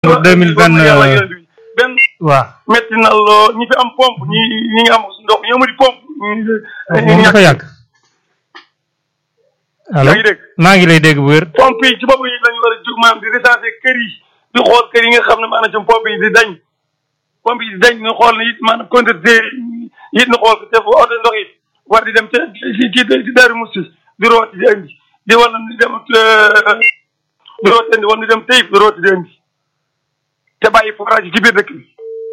pour deux mille vingt benn waaw metti na loo ñi fi am pompe ñi ñi nga am ndox ñi amul pompe moom dafa yàgg allo yaa ngi dégg maa ngi lay dégg bu wér pompe yi ci bopp yi lañu war a jóg maanaam di recenser kër yi di xool kër yi nga xam ne maanaam ci pompe yi di dañ pompe yi di dañ ñu xool ne it maanaam conducteur it ñu xool ko te fu oto ndox yi war di dem ca ci ci ci Daaru Musti di rooti di indi di wala di dem di rooti indi wala di dem Taïf di rooti di indi te bàyyi forage yi ci biir dëkk bi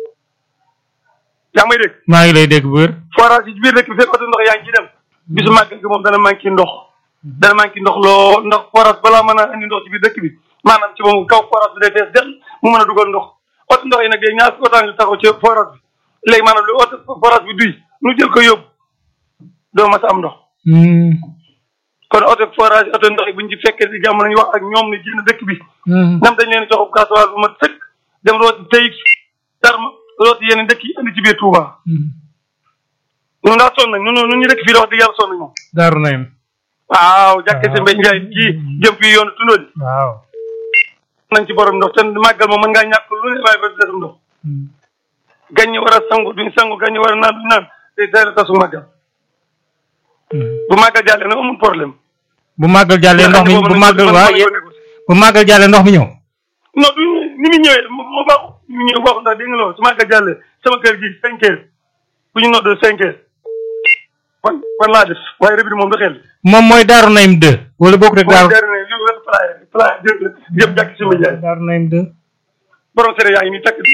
yaa ngi may dégg maa ngi lay dégg bu wér forage yi ci biir dëkk bi fekk oto ndox yaa ngi ci dem bisu màggal gi moom dana manqué ndox dana manqué ndox loo ndax forage balaa mën a indi ndox ci biir dëkk bi maanaam ci moom kaw forage bi day fees del mu mën a dugal ndox oto ndox yi nag léegi ñaar oto ngi taxaw ci forage bi léegi maanaam lu oto forage bi duy nu jël ko yóbbu doo mas a am ndox kon oto forage oto ndox yi buñ ci fekkee si jàmm nañu wax ak ñoom ne génn dëkk bi nam dañ leen joxub gasoil bu mat sëkk dem rooti tayib darma rooti yeneen dëkk yi indi ci biir Touba ñun daa sonn nañ ñun ñun ñu dëkk fii la wax dëgg yàlla sonn nañ moom daaru nayim waaw jàkke si mbay njaay kii jëm fii yoonu tundóo di waaw nañ ci borom ndox te màggal moom mën ngaa ñàkk lu ne waaye ba desum ndox gan ñi war a sangu duñ sangu gan ñi war a naan duñ naan te teel a tasu màggal bu màggal jàllee nag amul problème bu màggal jàllee ndox mi bu màggal waa bu màggal jàllee ndox mi ñëw non du ni mu ñëwee moo baaxu ni mu ñëwee baaxu ndax dégg nga loolu su màggal jàllee sama kër gi cinq heures bu ñu noddee cinq heures fan fan laa def waaye rëbbi moom da xel moom mooy daaru nayim 2 wala bokk rek daaru daaru ne li wet palaay palaay jëp jëp jàkk si mbay jaay daaru nayim 2 borom sere yaa ngi nii takk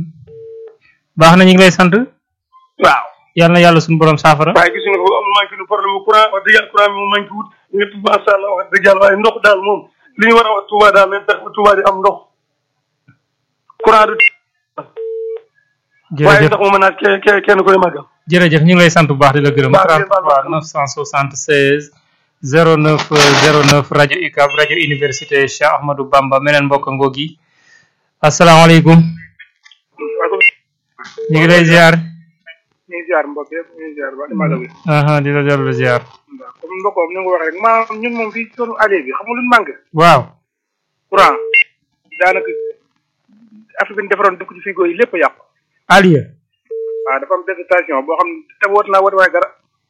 baax na ñu ngi lay sant waaw yàlla na yàlla suñu borom saafara waaye gis nga ko am manqué nu problème bu courant wax dëgg yàlla courant bi moom manqué wut ñëpp macha allah wax dëgg yàlla waaye ndox daal moom li ñu war a wax Touba daal nañ tax ba Touba di am ndox courant du waaye jërëjëf ndox moom mën naa kenn kenn kenn ku ne màggal jërëjëf ñu ngi lay sant bu baax di la gërëm Baax na, baax 33 na. 976 09 09 rajo UCAB rajo université Cheikh Ahmadou Bamba meneen mbokk ngoogi asalaamaaleykum ñu ngi lay ziar ñu ngi ziar mbokk yëpp ñu ngi ziar ba di magal bi aha di la dellu ziar waaw comme mbokkoom ni nga ko waxee rek maanaam ñun moom fii sunu allée bi xam nga lu ñu manqué waaw courant daanaka affaire bi ñu defaroon dëkk ci frigo yi lépp a yàqu Aliya waaw dafa am végétation boo xam ne te woot naa woot waaye dara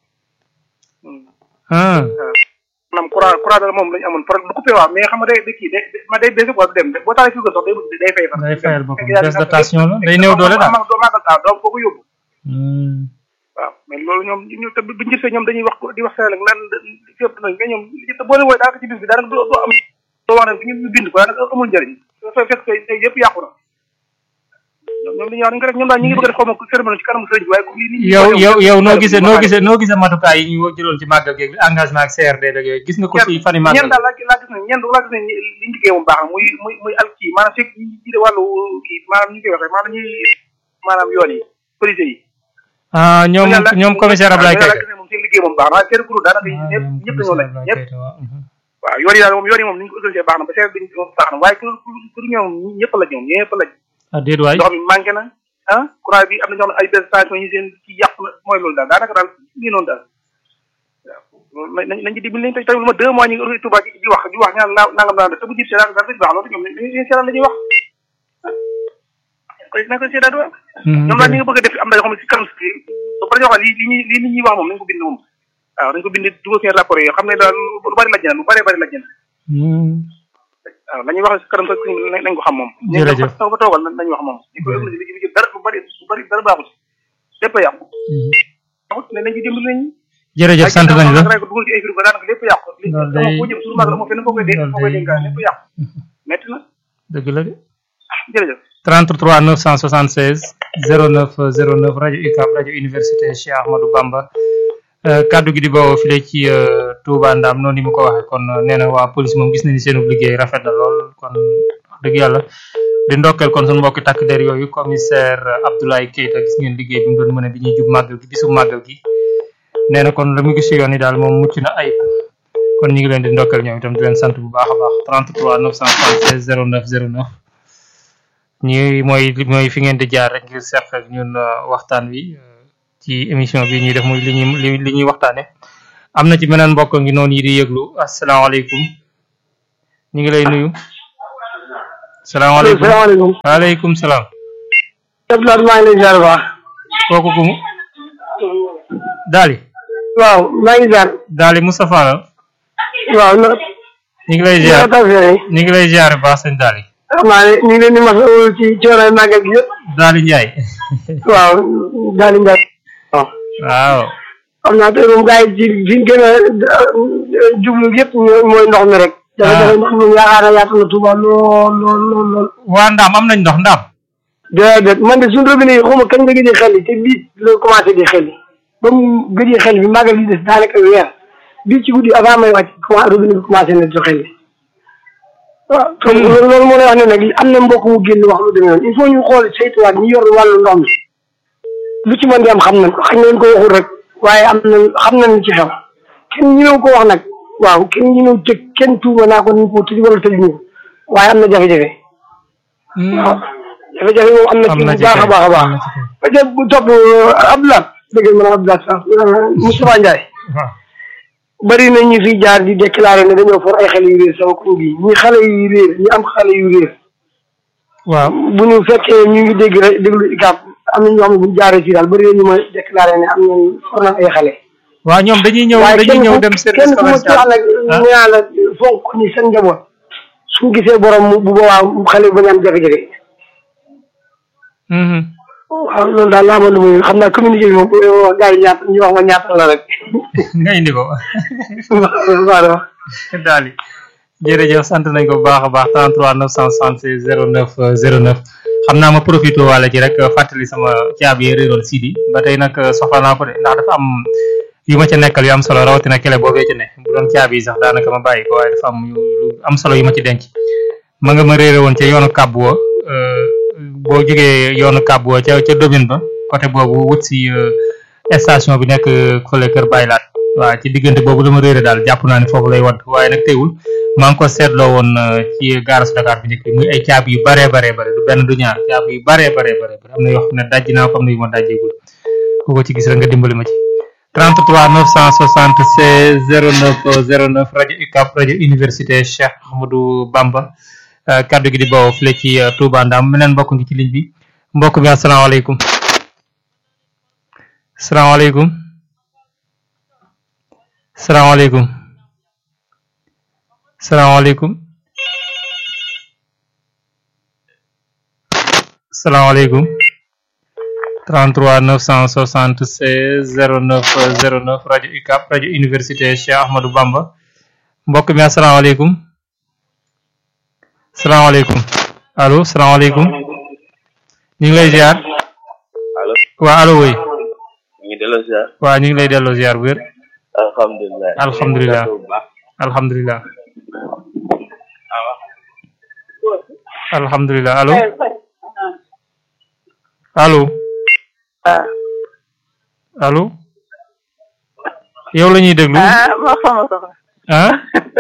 ah maanaam courant courant dara moom lañu amoon problème bu coupé waaw mais xam nga day day kii day ma day baissé quoi du dem boo taalee frigo sax day day fay sax day fayal boppam baisse de tension la day néew doole daal mag doo màggal taal doo ko yóbbu Hmm. waaw mais loolu ñoom ñu te bu ñu gisee ñoom dañuy wax di wax Sénégal naan fépp nañ mais ñoom te boo leen wooye daanaka ci bis bi daanaka doo doo am doo wax ne ñu bind ko daanaka amul njëriñ dafa fekk tey yëpp yàqu na ñoom ñoom li ñuy wax nañ ko def ñoom daal ñu ngi bëgg a def xaw ma cérémonie ci kanamu sëriñ bi waaye comme nit ñi yow yow yow noo gisee noo gisee noo gisee matukaay yi ñu jëloon ci màggal geeg engagement ak CRD ak yooyu gis nga ko ci fani màggal ñen daal laa laa gis ne ñen laa gis ne li ñu liggéey moom baax na muy muy muy al kii maanaam fekk ñi jiite wàllu kii maanaam ñu koy waxee maanaam ñuy maanaam yoon yi police yi ah ñoom ñoom commissaire Ablaye laa Keita gis ne moom seen liggéey moom baax na waaye seen groupe daanaka ñëpp ñëpp dañoo lañ ñëpp waaw yoon yi daal moom yoon yi moom ni ñu ko organisé baax na ba seet bi moom baax na waaye ku ku ñoom ñëpp la ñoom ñëpp la ah déet waay ndox mi manqué na ah courant bi am na ñoo xam ne ay station yi seen ci yàq na mooy loolu daal daanaka daal lii noonu daal waaw nañ nañ nañ ci dimbali nañ tey tey lu ma deux mois ñu ngi Touba di wax di wax ñaan naa nangam naa te bu jib seetaan daal dañ baax loolu ñoom dañuy seetaan la ñuy wax koy na ko seetaan wax ñoom daal ñi nga bëgg a def am na yoo xam ne si kanam si ba pare ñoo xam lii li ñuy lii nit ñuy wax moom nañ ko bind moom waaw nañ ko bind dugal seen rapport yi xam ne daal lu bari laj na lu bari bari laj na waaw la ñuy wax si kanam sax nañ ko xam moom Jërëjëf. taw ba toogal nañ wax moom ñu koy ëllëg li dara lu bari lu bari dara baaxul lépp a yàqu waxut ne nañ ci dimbali nañ jërëjëf sant nañ la rek dugal ci ay frigo daanaka lépp yàqu li Loolu day- foo jëm suñu mag moo fenn foo koy dee loolu foo koy day- dénkaan lépp yàqu metti na dëgg la de jërëjëf 33 976 09 09 rajo UCAB rajo université Cheikh Ahmadou Bamba Euh, kaddu gi di bawoo file ci euh, Touba Ndam noonu ni mu ko waxee kon euh, nee na waa police moom gis nañu seenu liggéey rafet na lool kon wax dëgg yàlla di ndokkeel kon suñu mbokki takk der yooyu commissaire Abdoulaye Keita gis ngeen liggéey bi mu doon mën a bi ñuy jub màggal gi bisu màggal gi nee na kon la mu gis ci yoon yi daal moom mucc na ayib kon ñu ngi leen di ndokkeel ñoom itam di leen sant bu baax a baax 33 976 09 09 ñi mooy mooy fi ngeen di jaar rek ngir seq ak ñun euh, waxtaan wi euh, ci émission bi ñuy def muy li ñuy li li ñuy waxtaane am na ci beneen mbokk ngi noonu yi di yëglu asalaamaaleykum ñu ngi lay nuyu salaamaaleykum salaamaaleykum. waaleykum salaam Abdoulaye maa ngi lay ziar bu baax. kooku kumu daali waaw maa ngi ziar. daali Moustapha la waaw na ñu ngi lay na ziar taw fee ñu ngi lay ziar bu baax sëñ daali xam naa ne ñu ngi leen di masawu ci coono màggal gi yëpp. daali Njaay waaw daal di njaay. waaw waaw xam naa tey moom gars yi ci fi ñu gën a jublu yëpp ñooy- mooy ndox mi rek. jafe-jafe ndox mi yaakaar naa yaatu na Touba lool lool lool lool. waa ndaam am nañ ndox ndaam déedéet man de suñu robinet yi xawma kañ la gëj a xel te bii la commencé di xel ba mu gëj a xel bi màggal gi des daanaka weer bii ci guddi avant may wàcc comment robinet bi commencé na di xel waaw te loolu loolu moo lay wax ne nag am na mbokk mu génn wax lu demee noonu il faut ñu xool saytuwaat ñi yor wàllu ndox mi lu ci mën di am xam nañ ko xañ nañ ko waxul rek waaye am na xam nañ ci xew kenn ñëw ko wax nag waaw kenn ñëw tëj kenn tuuma naa ko ni ko tëj wala tëj ñu ko waaye am na jafe-jafe waaw jafe-jafe moom am na am ci na bu ci baax a kay, baax a am baax na ci kay. ba ca bu topp Abdoulaye dëgg la ma Abdoulaye sax Moustapha Ndiaye waaw bari na ñu fi jaar di déclaré ne dañoo for ay xale yu réer sama koñ bi ñi xale yu réer ñi am xale yu réer waaw bu ñu fekkee ñu ngi dégg rek déglu ICAP am na ñoo xam ne bu ñu jaaree fii daal bari na ñu ma déclaré ne am nañ for na ay xale. waaw ñoom dañuy ñëw waaye dañuy kenn ñëw ku dem service kenn ku ma ci wax commercial nag ah. ñu naan la fonk ni seen njaboot su gisee borom mu bu boobaa xale bi bañ a am jafe-jafe. Mhm. waaw loolu daal laa ma lu muy xam naa communiqué bi moom bu wax gars yi ñaata ñu wax ma ñaata la rek. nga indi ko waaw waaw. daali jërëjëf sant nañ ko bu baax a baax 33 966 09 09 xam naa ma profité wala ci rek fàttali sama caabi yi réeroon Sidi ba tey nag soxla naa ko de ndax dafa am yu ma ca nekkal yu am solo rawatina kele boobee ci ne bu doon caabi yi sax daanaka ma bàyyi ko waaye dafa am yu yu am solo yu ma ci denc ma nga ma réere woon ca yoonu kàbb wa boo jógee yoonu kàbb wa ca ca domaine ba côté boobu wut si euh, station bi nekk fële kër Baylaat waaw ci diggante boobu dama réere daal jàpp naa ne foofu lay wadd waaye nag teewul maa ngi ko seetloo woon euh, ci gaaras Dakar bi njëkk bi muy ay caabi yu baree baree bare du benn du ñaar caabi yu baree baree bare am na yoo xam ne dajji naa ko am na yu ma dajjeegul ku ko ci gis rek nga dimbali ma ci 33 976 09 09 rajo UCAB rajo université Cheikh Ahmadou Bamba euh, kaddu gi di bawoo file ci euh, Touba Ndam meneen mbokk ngi ci ligne bi mbokk bi asalaamaaleykum salaamaaleykum salaamaaleykum salaamaaleykum salaamaaleykum 33 976 09 09 rajo UCAB rajo université Cheikh Ahmadou Bamba mbokk mi asalaamaaleykum salaamaaleykum allo salaamaaleykum ñu ngi lay ziar allo waa allo woy ñu ngi delloo ziar waa ñu ngi lay delloo ziar bu wér alhamdulilah Alhamdulilah. bu baax alhamdulilah awa alhamdulilah allo allo allo yow la ñuy déglu ah ma sama soxla ah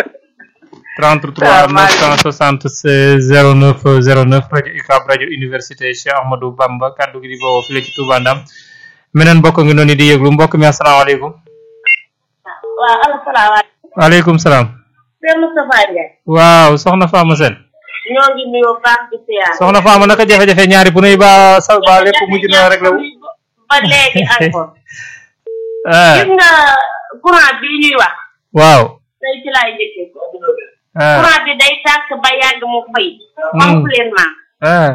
33 976 09 09 rajo UCAB rajo université Cheikh Ahmadou Bamba kaddu gi di bawoo fii la ci Touba Ndam meneen mbokk ngi noonu di yëglu mbokk mi asalaamaaleykum waaw asalaamaaleykum waaleykum salaam Sëñ Moustapha Ndiaye waaw soxna Fama Sène ñoo ngi nuyoo baax di siyaar soxna Fama naka jafe-jafe ñaari bu nuy ba sa ba lépp mujj na rek la wu ba léegi encore ah gis nga courant bii ñuy wax waaw tey ci laay njëkkee ah courant bi day tàkk ba yàgg mu fay complètement ah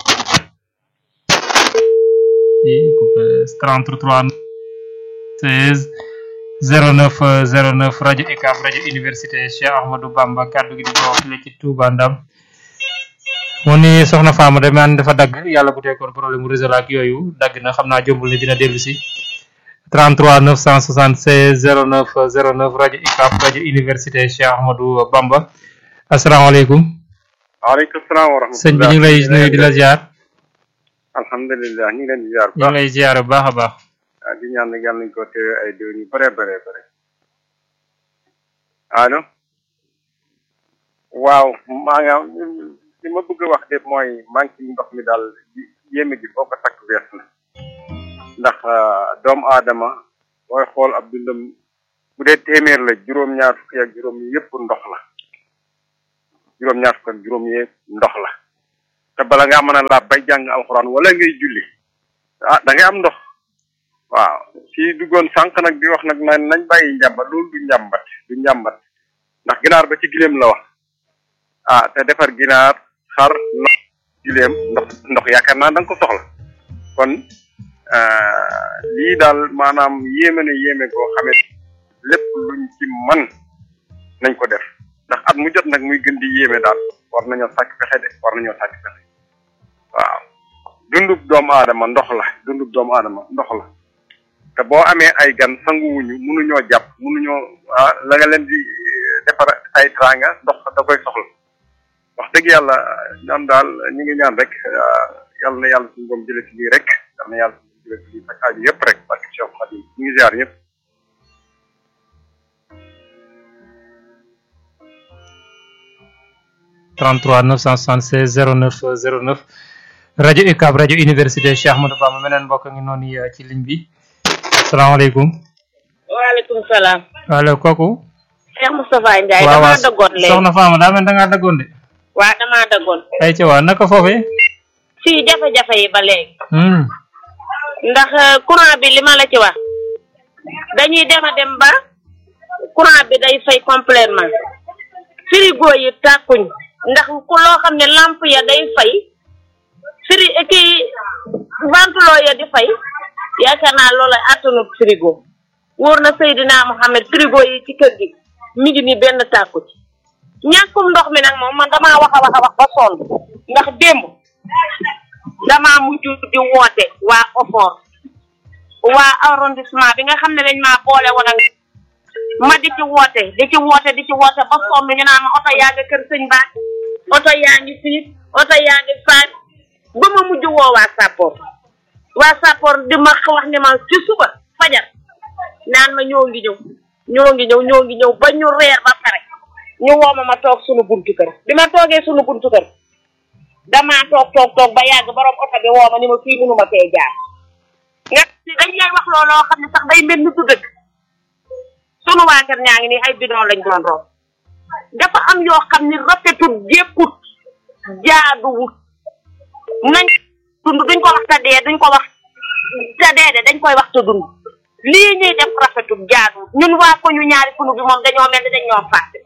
i coupé 33 16 09 09 rajo UCAB rajo université Cheikh Ahmadou Bamba kaddu gi di bawoo fii ci Touba Ndam mu ni soxna Fama de man dafa dagg yàlla bu teekoon problème mu réseau la ak yooyu dagg na xam naa jombul ne dina dellu si 33 976 09 09 rajo UCAB rajo université Cheikh Ahmadou Bamba asalaamaaleykum waaleykum salaam wa rahmatulah sëñ bi ñu ngi lay nuyu di la ziar alhamdulilah ñu ngi leen di ziar bu ñu ngi baax lay ziar bu baax a baax ah, di ñaan nag yàlla nañu ko teewe ay déwén yu bare bare bare allo waaw maa nga li ma bëgg a wax de mooy manque ndox mi daal yéeme gi foo ko takk wees na ndax ah, doomu aadama booy xool ab dundam bu dee téeméer la juróom-ñaar fukki ak juróom yëpp ndox la juróom-ñaar fukk ak juróom yëpp ndox la te bala ngaa mën a laab bay jàng alxuraan wala ngay julli ah da ngay am ndox waaw kii duggoon sànq nag di wax nag na nañ bàyyi njàmbat loolu du njàmbat du njàmbat ndax ginaar ba ci gileem la wax ah te defar ginaar xar ndox gileem ndox ndox yaakaar naa da nga ko soxla kon lii daal maanaam yéeme na yéeme goo xamee lépp luñ ci man nañ ko def ndax at mu jot nag muy gën di yéeme daal war nañoo sàkk pexe de war nañoo sàkk pexe waaw dundub doomu aadama ndox la dundub doomu aadama ndox la te boo amee ay gan sanguwuñu mënuñoo jàpp mënuñoo ah la nga leen di defar ay tranga ndox da koy soxla wax dëgg yàlla ñaan daal ñu ngi ñaan rek yàlla na yàlla suñu boom jële ci lii rek yàlla na yàlla suñu jële ci lii faj aaju yëpp rek parce que Cheikh Khadim ñu ngi ziar ñëpp 33 976 09 09 rajo UCAB rajo université Cheikh Ahmadou Bamba meneen mbokk ngi noonu yi ci ligne bi salaamaaleykum. waaleykum salaam. allo kooku. Cheikh Moustapha Ndiaye. waaw damaa daggoon léegi soxna Fama daa mel da ngaa daggoon de. waaw damaa daggoon. ay ci waa naka foofee. fii jafe-jafe yi ba léegi. Hmm. ndax euh, courant bi li ma la ci wax dañuy dem a dem ba courant bi day fay complètement frigo yi tàkkuñ ndax ku loo xam ne lampe ya day fay fri kii ventilo ya di fay yaakaar naa loolu attanut frigo wóor na Seydina Mohamed frigo yi ci kër gi mi ngi ni benn tàkku ci ñàkkum ndox mi nag moom man damaa wax a wax a wax ba sonn ndax démb damaa mujj di woote waa OFOR waa arrondissement bi nga xam ne dañ maa boole woon ak ma di ci woote di ci woote di ci woote ba sonn ñu naan ma oto yaa ngi kër sëñ baat oto yaa ngi fii oto yaa ngi faat ba ma mujj woo waa Sapor waa Sapor di ma wax ni ma ci suba fajar naan ma ñoo ngi ñëw ñoo ngi ñëw ñoo ngi ñëw ba ñu reer ba pare ñu woo ma ma toog sunu buntu kër bi ma toogee sunu buntu kër damaa toog toog toog ba yàgg borom oto bi woo ma ni ma fii mënuma fee jaar nga si dañ lay wax looloo xam ne sax day mel ni du dëgg sunu waa kër ñaa ngi nii ay bidon lañ doon root dafa am yoo xam ni rafetut jékkut jaaduwut nañ dund duñ ko wax te dee duñ ko wax te dee de dañ koy wax te dund lii ñuy def rafetut jaaduwut ñun waa ko ñu ñaari kunu bi moom dañoo mel ni dañ ñoo fàtte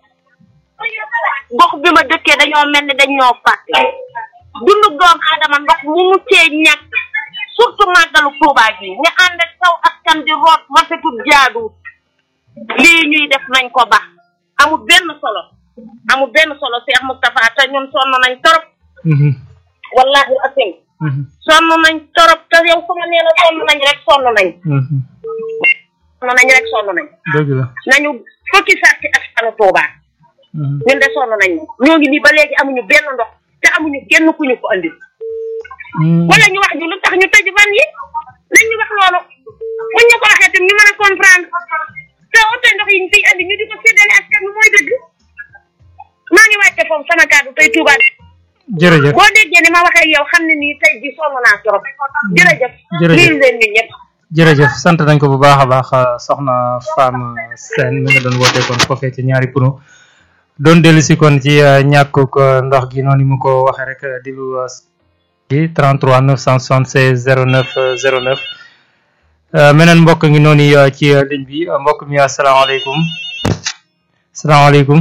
gox bi ma dëkkee dañoo mel ni dañ ñoo fàtte dundub doom aadama ndox mu mu cee ñàkk surtout màggalu Tuubaa gi ñu ànd ak saw askan di root rafetut jaaduwut lii ñuy def nañ ko baax amul benn solo amul benn solo Cheikh Moustapha te ñun sonn nañ torop Mhm. wallahi asim Mhm. sonn nañ torop te yow su ma nee la sonn nañ rek sonn nañ Mhm. sonn nañ rek sonn nañ dëgg la. nañu fukki saat ci askanu Tuubaa Mhm. ñun de sonn nañ ñoo ngi nii ba léegi amuñu benn ndox te amuñu kenn ku ñu ko andil Hmm. wala ñu wax ñu lu tax ñu tëj van yi nañ ñu wax loolu buñ ñu ko waxee tam ñu mën a comprendre te oto ndox yi ñu fiy andi ñu di ko séddale askan wi mooy dëgg maa ngi wàcce foofu sama kàddu tey Touba jërëjëf boo déggee ni ma waxee ak yow xam ne nii tey ji sonn naa trop jërëjëf Jërëjëf. nuyu leen ñun ñëpp jërëjëf sant nañ ko bu baax a baax soxna Fama Sène mi nga doon woote kon foofee ci ñaari puno doon dellu si kon ci eh, ñàkkuk eh, ndox gi noonu mu ko waxee rek eh, di lu eh, ci 33 976 09 eh, 09 Eh, meneen mbokk ngi noonu eh, ci eh, ligne bi eh, mbokk mi asalaamaaleykum salaamaaleykum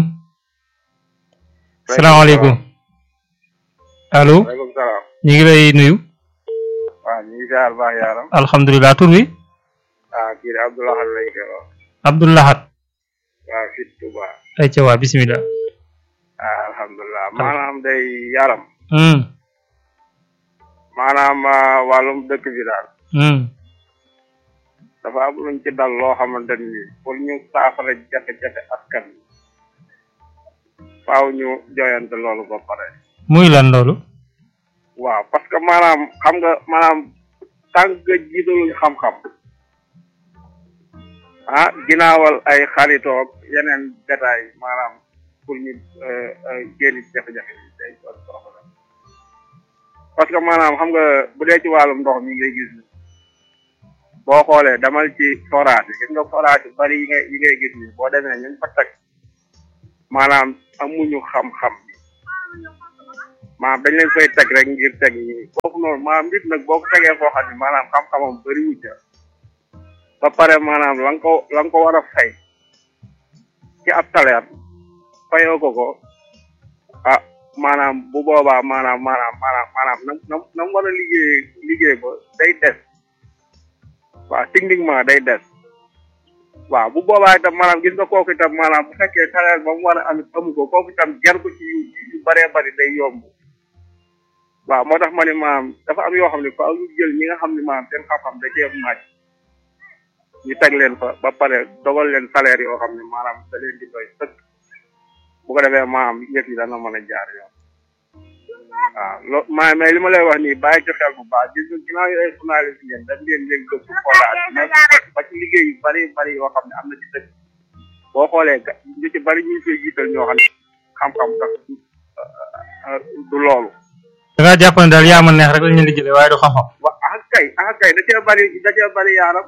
salaamaaleykum allo waaleykum salaam ñu ngi lay nuyu waaw ñu ngi ziar baax yaaram alhamdulilah tur wi ah kii de Abdoulaye lay koy wax Abdoulahat waaw fii Touba ay ca waa bismillah ah alhamdulilah maanaam day yaram hmm maanaam ah, wàllum dëkk bi daal hmm dafa am luñ ci dal loo xamante ni pour ñu saafara jafe-jafe askan wi faaw ñu joyante loolu ba pare muy lan loolu waaw parce que maanaam xam nga maanaam tànk nga jiitaluñ xam-xam ah ginaawal ay xaritoog yeneen détail maanaam pour ñu euh, euh, génn ci jafe-jafe yi day doon problème parce que maanaam xam nga bu dee ci wàllum ndox mi ngay gis ni boo xoolee damal ci forage yi gis nga forage yu bari yi ngay yi ngay gis ni boo demee ñun fa teg maanaam amuñu xam-xam bi maanaam dañ leen koy teg rek ngir teg ñi foofu noonu maanaam nit nag boo ko tegee foo xam ne maanaam xam-xamam bëri wu ca ba pare maanaam la nga ko la nga ko war a fay ci ab salaire fayoo ko ko ah maanaam bu boobaa maanaam maanaam maanaam maanaam na na na mu war a liggéey liggéey ba day des waaw techniquement day des waaw bu boobaa itam maanaam gis nga kooku itam maanaam bu fekkee salaire ba mu war a am amu ko kooku itam jar ko ci yu yu bëree bëri day yomb waaw moo tax ma ne maanaam dafa am yoo xam ne faaw ñu jël ñi nga xam ne maanaam seen xam-xam da cee màcc ñu teg leen fa ba pare dogal leen salaire yoo xam ne maanaam da leen di doy sëkk bu ko defee maanaam yëf yi dana mën a jaar yoon waaw loo maa mais li ma lay wax nii bàyyi ci xel bu baax gis nga ginnaaw yi ay journaliste ngeen dañ leen leen gëstu xoolaat mais ba ci liggéey yu bari bari yoo xam ne am na ci dëkk boo xoolee ga ñu ci bari ñu ngi koy jiital ñoo xam ne xam-xam sax du loolu da ngaa jàpp ne daal yaa ma neex rek lañ leen di jëlee waaye du xam-xam wa ah kay ah kay da cee bari da cee bari yaaram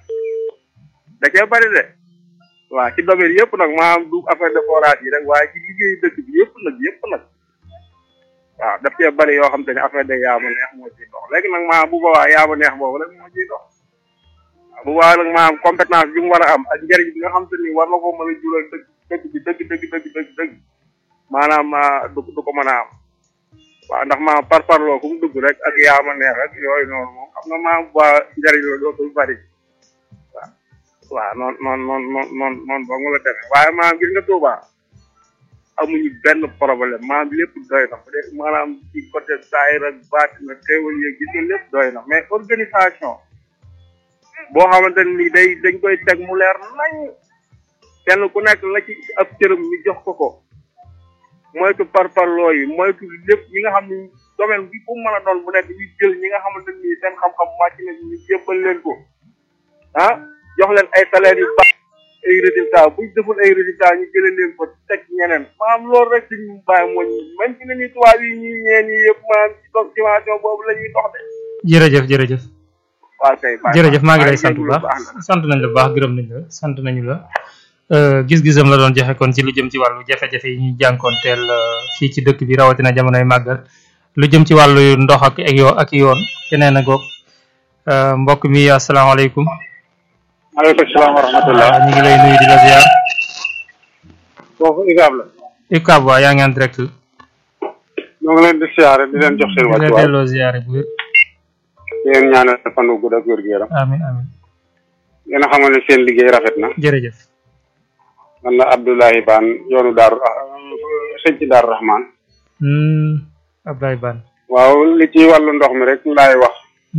da cee bari de waaw ci domaine yëpp nag maanaam du affaire de forage yi rek waaye ci liggéeyu dëkk bi yëpp nag yëpp nag waaw daf cee bari yoo xam te ne affaire de yaa ma neex moo ciy dox léegi nag maanaam bu boobaa yaa ma neex boobu rek moo ciy dox waaw bu boobaa nag maanaam compétence bi mu war a am ak njëriñ bi nga xam te ni war na ko mën a jural dëkk dëkk bi dëgg dëgg dëgg dëgg dëgg maanaam du du ko mën a am waaw ndax maanaam par parloo fu mu dugg rek ak yaa ma neex rek yooyu noonu moom xam nga maanaam bu njëriñ la dootul bari waaw waaw noonu noonu noonu noonu noonu ba nga la demee waaye maanaam gis nga Touba amuñu benn problème maanaam lépp doy na peut être maanaam ci côté saayir ak baati na xéewal yeeg gis nga lépp doy na mais organisation boo xamante ni day dañ koy teg mu leer nañ kenn ku nekk la ci ab cërëm ñu jox ko ko moytu parparloo yi moytu lépp ñi nga xam ni domaine bi fu mu mën a doon bu nekk ñu jël ñi nga xamante ni seen xam-xam màcc na ñu jébbal leen ko ah jox leen ay salaire yu baax ay résultats buñ deful ay résultats ñu jëlee leen ko teg ñeneen maanaam loolu rek suñu bàyyi moo ñu même fi ne nii tubaab yi ñii ñeen yi yëpp maanaam ci situation boobu la ñuy dox de jërëjëf jërëjëf waaw kay baax jërëjëf maa ngi lay sant bu baax sant nañ la bu baax gërëm nañ la sant nañu la gis-gisam la doon joxe kon ci lu jëm ci wàllu jafe-jafe yi ñuy jànkoonteel fii ci dëkk bi rawatina jamonoy màggal lu jëm ci wàllu ndox ak ak yoo ak yoon keneen a goog mbokk mi asalaamaaleykum maaleykum salaam wa rahmatullah ñu ngi lay nuyu di la ziar foofu ICAB la UCAB waa yaa ngi en direct ñoo ngi leen di siyaare di leen jox seen di la wàccuwaay delloo ziare bu wér di leen ñaanal fan wu gudd ak wér gu yaram amin amin yéen a xamal ne seen liggéey rafet na jërëjëf man la Abdoulaye Bane yoonu daaru sëñ ci daaru Rahman hmm Abdoulaye Bane waaw li ci wàllu ndox mi rek laay wax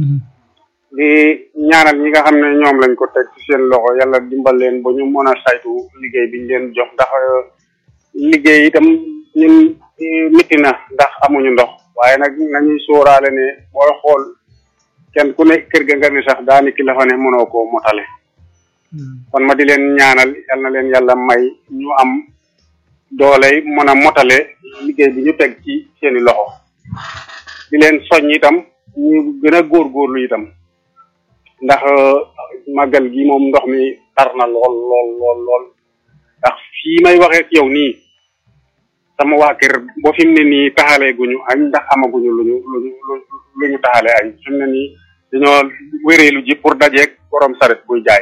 di ñaanal ñi nga xam ne ñoom lañ ko teg ci seen loxo yàlla dimbal leen ba ñu mën a saytu liggéey biñ leen jox ndax liggéey itam ñun mitti na ndax amuñu ndox waaye nag nañuy sóoraale ne booy xool kenn ku ne kër ga nga ni sax daaniki la fa ne mënoo koo motale kon ma di leen ñaanal yal na leen yàlla may ñu am doole mën a motale liggéey bi ñu teg ci seeni loxo di leen soññ itam ñu gën a góorgóorlu itam ndax màggal gi moom ndox mi tar na lool lool lool lool ndax fii may waxee ak yow nii sama waa kër boo fi mu ne nii taxalee guñu añ ndax amaguñu luñu luñu lu ñu taxalee añ fi mu ne nii dañoo wéreelu ji pour dajeeg borom saret buy jaay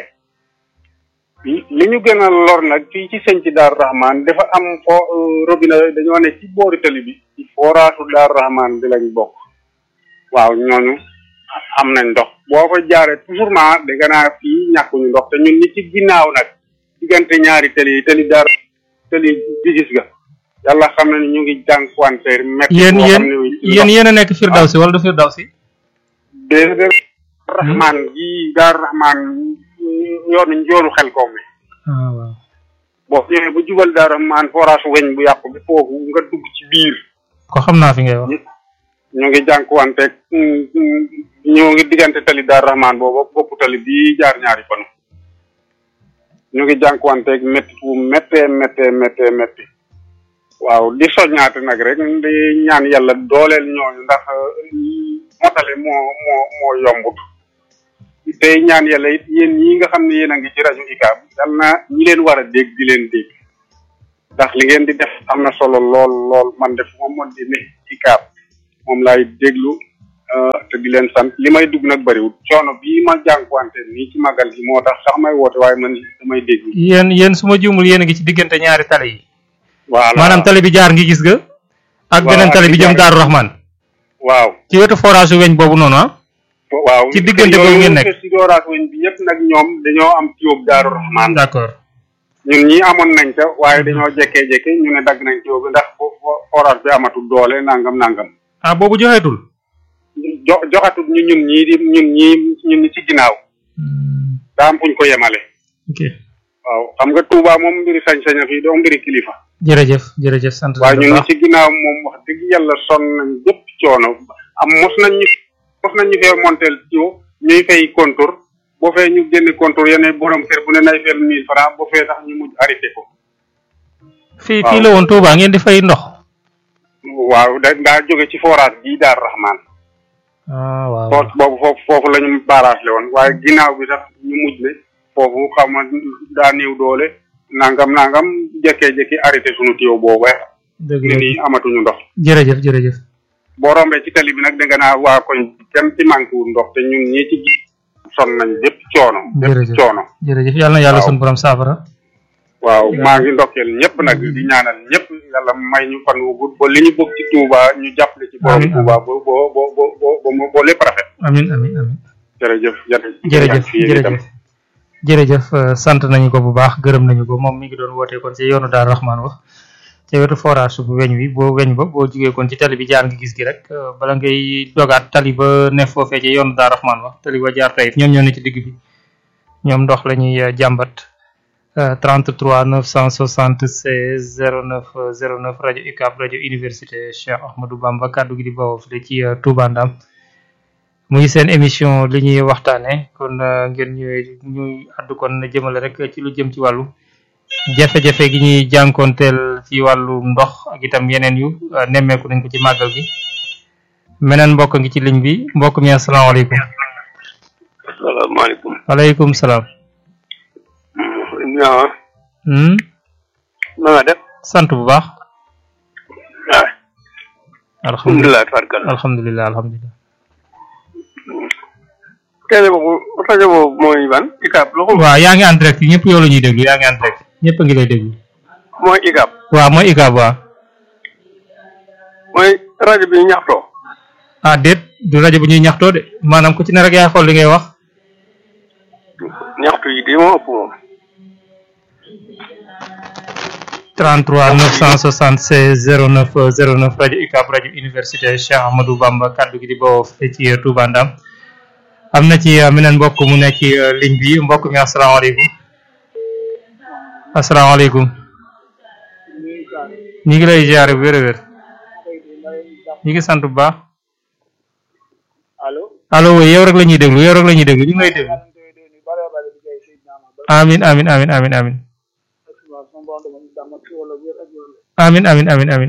li ñu gën a lor nag fii ci sëñ ci Daaru Rahman dafa am fo robinet dañoo ne ci boori tali bi ci forage Daaru Rahman bi lañ bokk waaw ñooñu am nañ ndox boo ko jaaree toujours ma dégg naa fii ñàkkuñu ndox te ñun ni ci ginnaaw nag diggante ñaari tali yi tali daar tali di gis ga yàlla xam na ni ñu ngi jànkuwanteer métti yéen boo yéen xam ne wi yéen yéen a nekk Firdawsi wala du Firdawsi déedéet Rahman gi Daaru Rahman yoonu yoonu xel koom mi ah waaw boo ñëwee bu jubal Daaru Rahman forage weñ bu yàqu bi foofu nga dugg ci biir ko xam naa fi ngay wax ñu ngi jànkuwanteeg ñoo ngi diggante tali Daaru Rahman boobu boppu tali bii jaar ñaari panu ñu ngi jànkuwanteeg métti fu méttee méttee méttee métti waaw di soññaate nag rek di ñaan yàlla dooleel ñooñu ndax motale moo moo moo yombut tey ñaan yàlla it yéen ñi nga xam ne yéen a ngi ci rajo ICAB yal na ñi leen war a dégg di leen dégg ndax li ngeen di def am na solo lool lool man def moom mën di ne ICAB moom laay déglu euh, te di leen sant li may dugg nag bëriwul coono bii ma jànkuwante nii ci màggal gi moo tax sax may woote waaye man damay déglu yéen yéen su ma juumul yéen a ngi ci diggante ñaari tali yi voilà maanaam tali bi jaar ngi gis ga ak Waaw, beneen ak tali bi bi jëm jaar- Daaru Rahman waaw ci wetu forage su weñ boobu noonu ah waaw ci diggante boobu ngeen nekk. si dooraat weñ bi yëpp nag ñoom dañoo am tuyóob daaru rahmaan d'accord ñun ñii amoon nañ ca waaye dañoo jekkee-jekke ñu ne dagg nañ tuyóob bi ndax fo fo- forage bi amatul doole nangam nangam ah boobu joxeetul jo joxatul ñu ñun ñii di ñun ñii ñun ñi ci ginnaaw daa am fuñ ko yemale ok waaw xam nga Touba moom mbiri sañ-sañ a fii doo mbiri kilifa jërëjëf jërëjëf sant waaye nañu ñun bu ñi baax ci ginnaaw moom wax dëgg yàlla sonn nañ jëpp coono am mos nañ ñu mos nañ ñu fee montel tuyau ñuy fay contour boo fee ñu génne contour yeneen borom kër bu ne nay feel mille francs boo fee tax ñu mujj arrêté ko fii waaw. fii la woon Touba ngeen di fay ndox waaw da daa jóge ci forage bii daar rahman ah waaw foot boobu foofu foofu la ñu barrage le woon waaye ginnaaw bi sax ñu mujj ne foofu xam nga daa néew doole nangam nangam jekkee-jekki arrêté sunu tuyau boobu dëgg ne la nii amatuñu ndox jërëjëf jërëjëf boo rombee ci tali bi nag da nga naa waa koñ kenn ci manqué wul ndox te ñun ñii ci gi son nañ bépp coono bépp Jërëjëf. coono jërëjëf yàlla na yàlla Waaw. sunu borom saafara waaw maa ngi ndokkeel ñëpp nag di ñaanal ñëpp yàlla may ñu fan wu gudd ba li ñu bëgg ci Touba ñu jàppale ci borom Amiin, Touba ba ba ba ba ba ba ba lépp rafet amin amin amin jërëjëf jërëjëf jërëjëf yéen itam. jërëjëf jërëjëf euh, sant nañu ko bu baax gërëm nañu ko moom mi ngi doon wootee kon ci yoonu Daaru Rahman wax ca wetu forage bu weñ wi boo weñ ba boo jugee kon ci tali bi jaar nga gis gi rek euh, bala ngay dogaat tali ba ne foofee ci yoonu Daaru Rahman wax tali ba jaar tayif ñoom ñoo ne ci digg bi ñoom ndox la ñuy euh, jàmbat euh, 33 976 09 09 rajo UCAB rajo université Cheikh Ahmadou Bamba kaddu gi di bawoo fii ci euh, Touba Ndam muy seen émission li ñuy waxtaane kon euh, ngeen ñëwee ñuy àddu kon jëmale rek ci lu jëm ci wàllu jafe-jafe gi ñuy jànkoonteel ci wàllu ndox ak itam yeneen yu euh, nemmeeku nañ ko ci màggal gi meneen mbokk ngi ci ligne bi mbokk mi asalaamaaleykum asalaamaaleykum. waaleykum salaam ñaa hmm? na nga def. sant bu baax ah alhamdulilah alhamdulilah farkal. alhamdulilah alhamdulilah télé boobu rajo boobu mooy ban ICAP la ko waaw yaa ngi en direct ñëpp yow la ñuy déglu yaa ngi en direct ñëpp a ngi lay déglu mooy ICAP waaw mooy ICAB waaw mooy rajo bi ñaxtoo. ah déet du rajo bu ñuy ñaxtoo de maanaam ku ci ne rek yaay xool li ngay wax ñaxtu yi di moo ëpp moom. 33 976 09 09 rajo UCAB rajo université Cheikh Ahmadou Bamba kaddu gi di bawoo fii ci Touba Ndam am na ci uh, meneen mbokk mu nekk ci uh, ligne bi mbokk mi asalaamaaleykum asalaamaaleykum ñi ngi lay ziare bu wér a wér ñi ngi sant bu baax allo allo oui yow rek la ñuy déglu yow rek la ñuy déglu ñu ngi lay déglu amin amin amin amin amin amin amin amin amin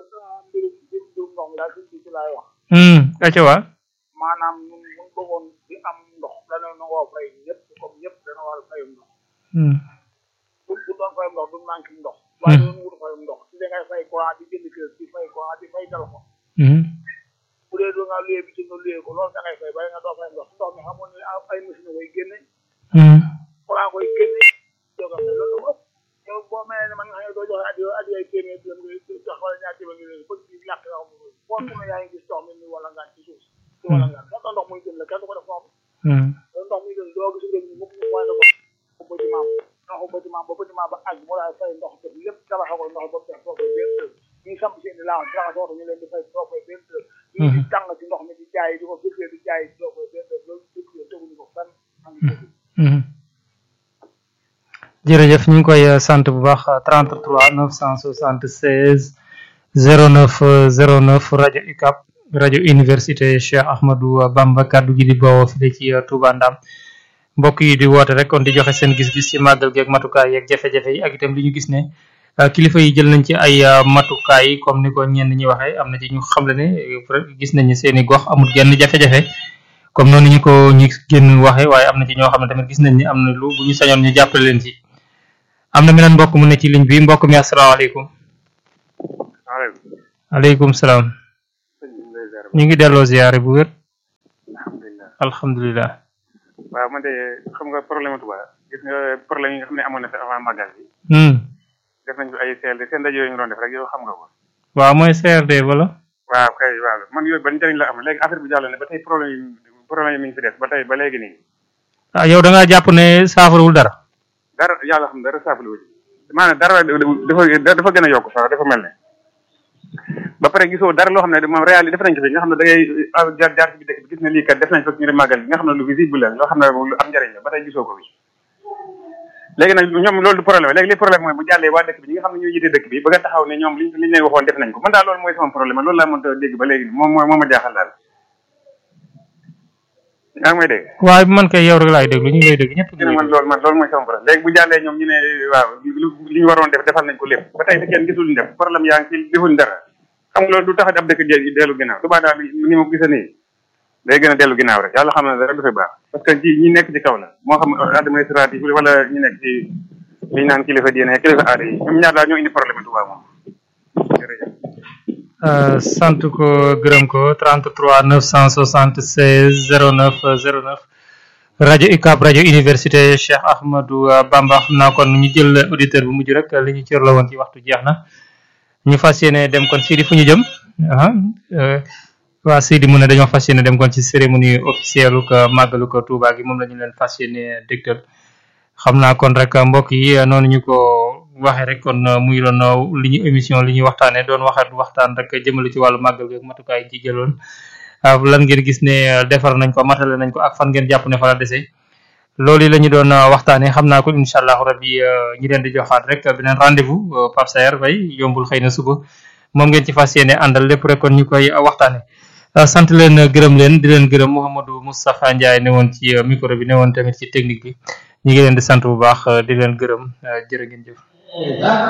hmm acca waa maanaam ñun buñ bëggoon di am ndox dana nangoo fay ñëpp comme ñëpp dana war a fayum ndox hmm bu bu doon fayum ndox du manqué ndox waaye doon wut fayum ndox si da ngay fay courant di jënd kër di fay courant di fay téléphone hmm bu dee doo nga luyee bi ci nga luyee ko loolu da ngay fay bàyyi nga doo fay ndox ndox mi xamoon ne ay machine koy génne hmm courant koy génne doo nga fay loolu dafa ëpp yow boo mel ne man nga xam ne doo joxe adiyo adiyo ay téeméer dërëm nga jox wala ñaar téeméer nga bëgg di ñàkk nga xam foo su ne yaa ngi gis ndox mi ni wala ngaan ci suuf ci wala ngaan kenn ndox muy gën la kenn du ko def noonu hmm loolu ndox muy gën doo gis réew mi mukk mu pointé ko ko bâtiment ndoxu bâtiment ba bâtiment ba àgg mu daal fay ndox def lépp tabaxa ko ndox ba mu def soo koy benn dërëm ñuy samp seen i laaw taxa soo ñu leen di fay soo koy benn dërëm ñii di tàng ci ndox mi di jaay di ko firgee di jaay soo koy benn dërëm loolu dëgg teguñu ko fenn am Mhm. jërëjëf ñu ngi koy eh, sant bu baax 33 976 09 09 rajo UCAB rajo université Cheikh Ahmadou Bamba kaddu gi di bawoo fii ci eh, Touba Ndam mbokk yi di woote rek kon di joxe seen gis-gis ci màggal gi ak matukaay yeeg jafe-jafe yi ak itam li ñu gis ne eh, kilifa yi jël nañ ci ay eh, matukaay yi comme ni ko ñenn ñi waxee am na ci ñu xamle ne eh, gis nañu seen i gox amul genn jafe-jafe comme noonu ñu ko ñu génn waxee waaye am na ci ñoo xam ne tamit gis nañ ni am na lu bu ñu sañoon ñu jàppale leen ci am na meneen mbokk mu ne ci ligne bi mbokk mi asalaamaaleykum waaleykum aleykum salaam sëñ bi lay ziar ñu ngi delloo ziyaare bu wér alhamdulilah alhamdulilah waaw man de xam nga problème Touba gis nga problème yi nga xam ne amoon na fi avant magal bi hmm def nañ fi ay CLD seen ndaje yooyu ñu doon def rek yow xam nga ko waaw mooy CRD wala waaw kay waaw man yooyu ban njëriñ la am léegi affaire bi jàll ne ba tey problème yi problème yi mi ngi fi des ba tey ba léegi nii ah yow da ngaa jàpp ne saafarawul dara dara yàlla xam dara saafali wu ci maanaam dara dafa dafa gën a yokk sax dafa mel ne ba pare gisoo dara loo xam ne moom réalité def nañ ko fi nga xam ne da ngay jaar jaar ci bi dëkk bi gis ne lii kat def nañ fekk ñu dem màggal bi nga xam ne lu visible la loo xam ne lu am njëriñ la ba tey gisoo ko fi léegi nag ñoom loolu du problème léegi li problème mooy bu jàllee waa dëkk bi ñi nga xam ne ñoo yite dëkk bi bëgg a taxaw ne ñoom liñ liñ leen waxoon def nañ ko man daal loolu mooy sama problème loolu laa mënta dégg ba léegi moom mooy moo ma jaaxal daal yaa ngi may dégg waaye man kay yow rek laay déglu ñu ngi lay dégg ñëpp ñu ne man loolu man loolu mooy sama problème léegi bu jàllee ñoom ñu ne waaw li ñu waroon def defal nañ ko lépp ba tey te kenn gisul ñu def problème yaa ngi ci defuñ dara xam nga loolu du tax ab dëkk dellu ginnaaw Touba daal ni ma gisee nii day gën a dellu ginnaaw rek yàlla xam na dara du fi baax parce que ci ñi nekk ci kaw la moo xam administratif wala ñi nekk ci li ñu naan kilifa diine kilifa aada yi ñoom ñaar daal ñoo indi problème Touba moom jërëjëf sant ko gërëm ko 33 976 09 09 rajo UCAB rajo université Cheikh Ahmadou Bamba xam naa kon ñu jël auditeur bu mujj rek li ñu cër la woon ci waxtu jeex na ñu fas yéene dem kon Sidi fu ñu jëm ah waa Sidi mu ne dañoo fas yéene dem kon ci cérémonie officielle ko màggalu ko Touba gi moom la ñu leen fas yéene dégtal xam naa kon rek mbokk yi noonu ñu ko waxee rek kon muy doon li ñu émission li ñuy waxtaanee doon waxat waxtaan rek jëmale ci wàllu màggal gi ak matukaay ci jëloon lan ngeen gis ne defar nañ ko matale nañ ko ak fan ngeen jàpp ne fa la dese loolu yi la ñu doon waxtaanee xam naa ko incha allahu rabbi ñi leen di joxaat rek beneen rendez-vous Pape Saer Faye yombul xëy na suba moom ngeen ci fas yéene àndal lépp rek kon ñu koy waxtaanee. sant leen gërëm leen di leen gërëm Mouhamadou Moustapha Ndiaye ne woon ci micro bi ne woon tamit ci technique bi ñu ngi leen di sant bu baax di leen gërëm jërë ngeen jëf.